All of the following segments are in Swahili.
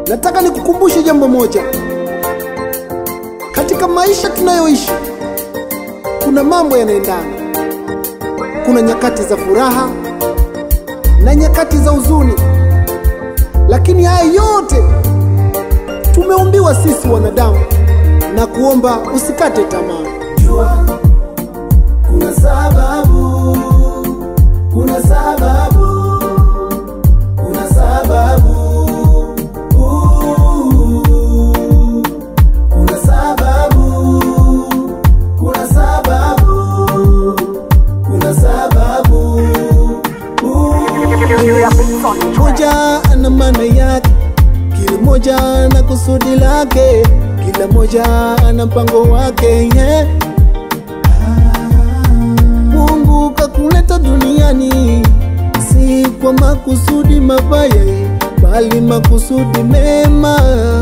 Nataka nikukumbushe jambo moja. Katika maisha tunayoishi, kuna mambo yanaendana. Kuna nyakati za furaha na nyakati za huzuni, lakini haya yote tumeumbiwa sisi wanadamu, na kuomba usikate tamaa. Jua kuna sababu, kuna sababu, kuna sababu, Uh, kuna sababu, kuna sababu, kuna sababu, Uh, moja ana maana yake, kila moja ana kusudi lake, kila moja ana mpango wake yeah. Mungu kakuleta duniani si kwa makusudi mabaya, bali makusudi mema.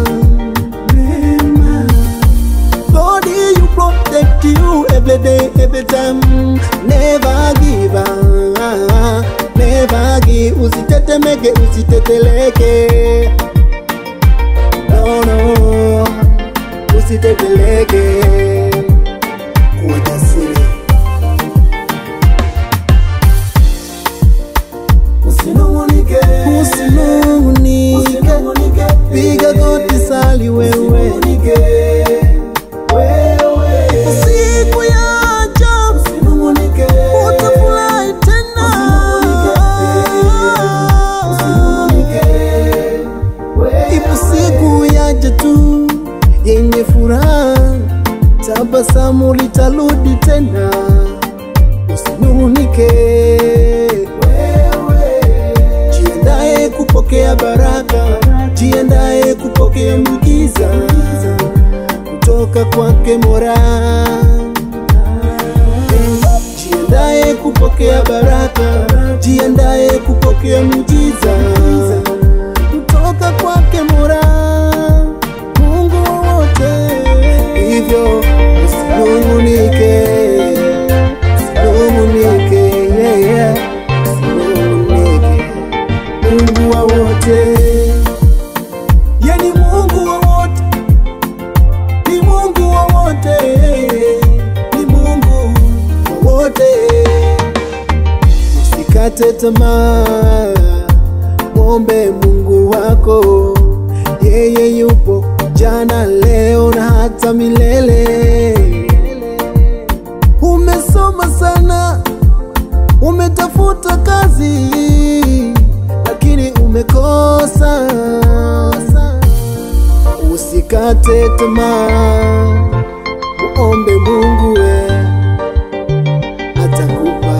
Mema. God you protect you every day, every time. Never give up, never give. Usitetemeke, usiteteleke. No, no, usiteteleke. Kuwa jasiri. usinung'unike, Usinung'unike, usinung'unike, piga goti, sali wewe. usinung'unike, wewe, Siku ya ajabu usinung'unike, utafurahi tena. usinung'unike, wewe. Ipo siku yaja tu yenye furaha, tabasamu litarudi tena. Usinung'unike, jiandae kupokea baraka, jiandae kupokea muujiza kutoka kwake Mola. Jiandae kupokea baraka, jiandae kupokea muujiza kutoka kwake Mola, Mungu wa wote. Hivyo usinung'unike, usinung'unike, yeah, yeah. usinung'unike, Mungu wa wote, yani Mungu wa wote ni Mungu wa wote, ni Mungu wa wote. Usikate tamaa, mwombe Mungu wako, yeye yupo jana, leo na hata milele. Umesoma sana, umetafuta kazi, lakini umekosa Usikate tamaa, muombe Mungu we atakupa.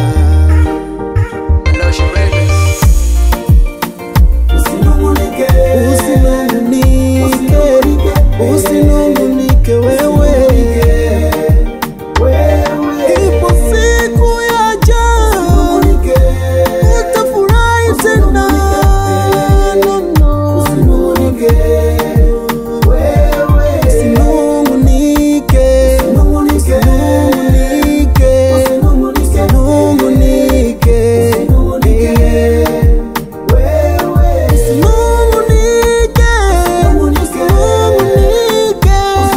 Usinung'unike, Usinung'unike, usinung'unike wewe, ipo siku yaja utafurahi tena. No, no. Usinung'unike, usinung'unike, usinung'unike. Usinung'unike, usinung'unike,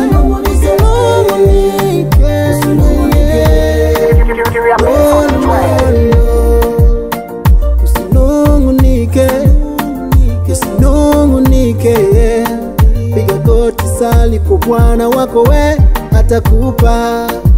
usinung'unike. No, no, no. Usinung'unike, usinung'unike. Piga goti, sali kwa Bwana wako, we atakupa